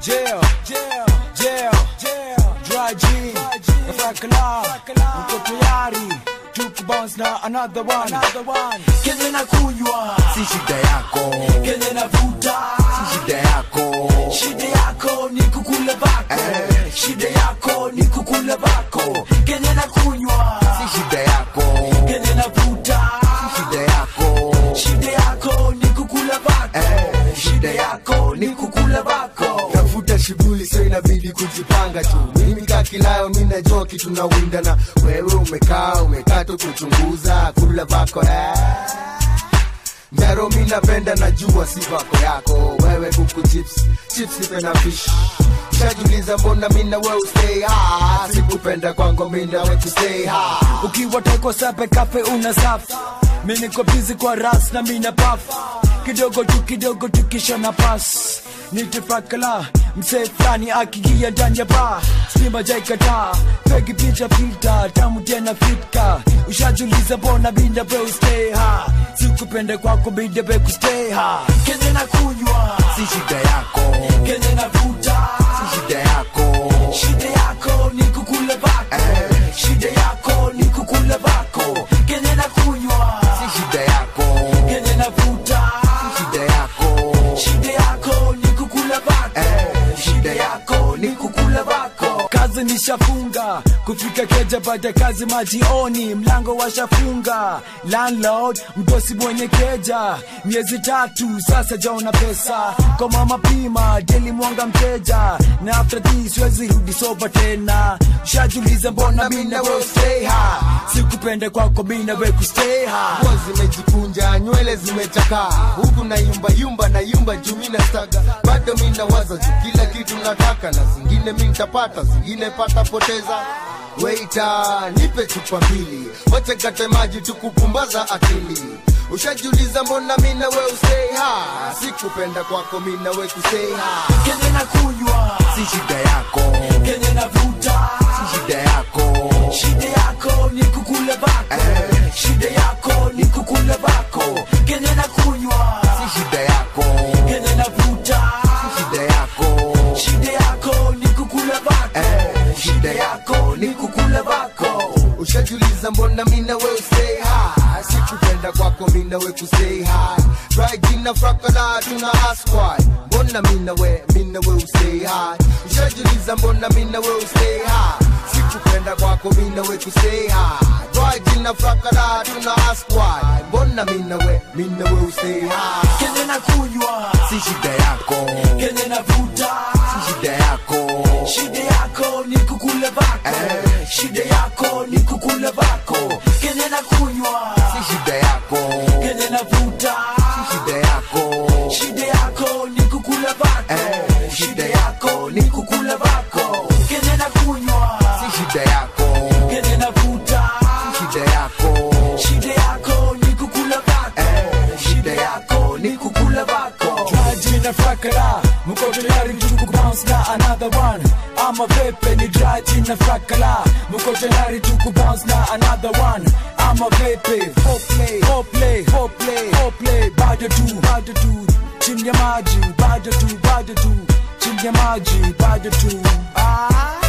jail, jail, jail, jail, dry G, Fakala, uko tayari tuku bounce na another one, another one. Kenye na kunywa, si shida yako kenye na vuta, si shida yako shida yako ni kukula bako, shida yako ni kukula bako. Kenye na kunywa, si shida yako kenye na vuta, shida yako shida yako ni kukula bako, shida yako ni kukula bako. tafuta shughuli so inabidi kujipanga tu mimi kaa kilayo mi najua kitu na winda na wewe umekaa umekaa tu kuchunguza kula vako eh. Njaro mi napenda najua si vako yako wewe kuku chips chips nipe na fish shajuliza mbona mi na wewe stay hard sikupenda kwangu mi na wewe stay hard ukiwa teko sape kafe una safi mi niko bizi kwa ras na mina paf kidogo tu kidogo tu kisha na pas nitifakala msee fulani akigia ndani ya ba stima jaikataa pegi picha filta tamu tena fitka ushajuliza bona binda be stay ha sikupende kwako binda be kustay ha kenye na kunywa si shida yako kenye na vuta si shida yako shida yako ni kukula bako shida yako ni kukula bako kenye na kunywa si shida yako kenye na vuta shida yako shida yako ni kukula bako shida yako ni kukula bako kazi nishafunga kufika keja baada kazi majioni mlango washafunga landlord mdosi mwenye keja miezi tatu sasa jaona pesa kwa mama pima deli mwanga mteja na after this siwezi rudi soba tena shajuliza mbona mina we stay ha sikupende kwako mina we kustay ha nguo zimejikunja nywele zimechakaa huku na yumba yumba na yumba juu mi nastaga bado mi nawaza juu kila kitu nataka na zingine mi ntapata zingine pata poteza weita nipe chupa mbili wache kate maji tukupumbaza akili ushajiuliza mbona mi na we usei ha sikupenda kwako mi na we kusei ha kenye na kunywa si shida yako kenye na vuta si shida yako shida yako ni kukula bako shida yako ni kukula bako kenye na kunywa si shida yako kenye na vuta shida yako shida yako ni kukula bako shida yako ni kukula bako ushajuliza mbona mina we stay high sikupenda kwako mina we kustay high right jina frakala tuna ask why mbona mina we mina we stay high ushajuliza mbona mina we stay high sikupenda kwako mina we kustay high right jina frakala tuna ask why mbona mina we mina we stay high kenye na kunywa si shida yako kenye na vuta si shida yako shida yako ni kukula bako shida yako ni kukula bako kenye na kunywa si shida yako kenye na vuta shida yako shida yako ni kukula bako shida yako ni kukula bako kenye na kunywa si shida yako kenye na vuta shida yako shida yako ni kukula bako shida yako ni kukula bako jina fakara mko tayari tuku bounce na another one ama pepe ni dry jina fakara mko tayari tuku bounce na another one ama pepe foreplay foreplay foreplay foreplay bado tu bado tu chini ya maji bado tu bado tu chini ya maji bado tu ah